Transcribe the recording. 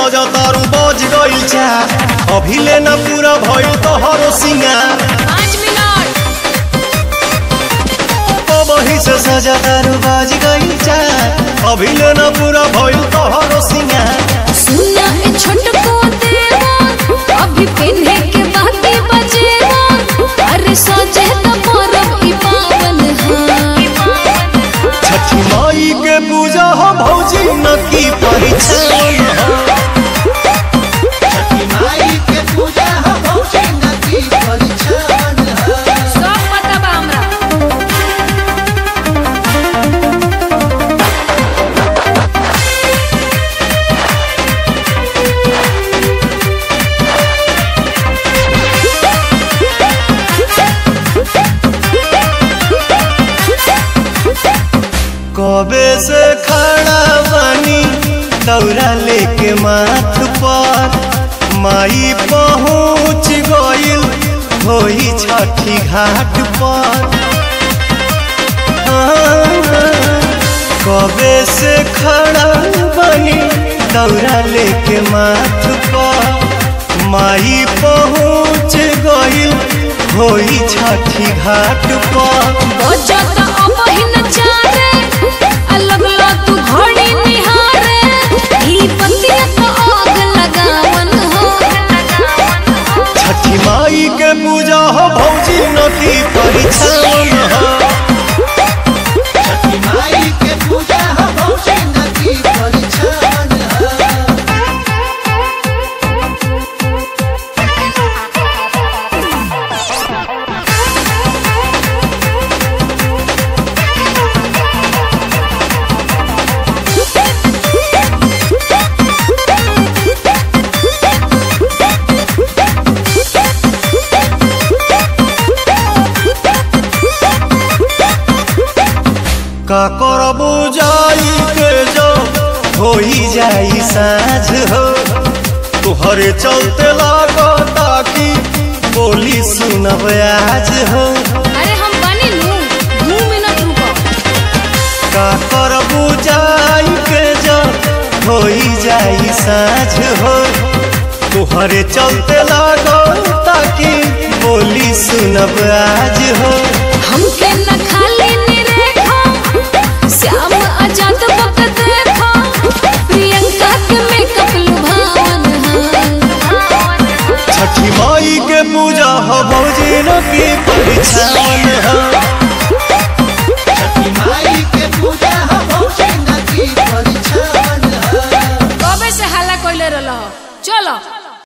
सजा तारू बज गइल चा अभी ले न पूरा भइल तोहरो सिंगार पाँच मिनट वही से सजा तारू बज गइल चा अभी ले न पूरा भइल तोहरो सिंगार सुना ए छोटको देवा अभी पिन्हे के बाकी बजेवा अरे सोचे तो परब ई पावन हा छठी माई के पूजा हो भौजी न की परिछन हो छठी माई के पूजा हो भौजी नदी परिछन हो सब पता बा हमरा कबे से खड़ा बानी दौरा लेके माथ पर माई पहुँच गइल होई छठी घाट पर कबे से खड़ा बानी दौरा लेके माथ पर माई पहुँच गइल होई छठी घाट पर बजत अबहिन चारे अलग ला तू घड़ी निहारे ई पतिया तो आग लगावन हो छठी माई के पूजा हो भौजी नदी परिछन हो छठी माई के पूजा हो भौजी नदी परिछन हो का करबू जाई के जो होई जाई साँझ हो तुहरे चलते लागता कि बोली सुनब आज हो अरे हम बनी नू दू मिनट रुको का करबू जाई के जो होई जाई साँझ हो तुहरे चलते लागता कि बोली सुनब आज हो हमके न खाली निरेखो श्याम आजाद बक देखो प्रियंका के मेकअप लुभावन हा छठी माई के पूजा हो भौजी न की परिछन हो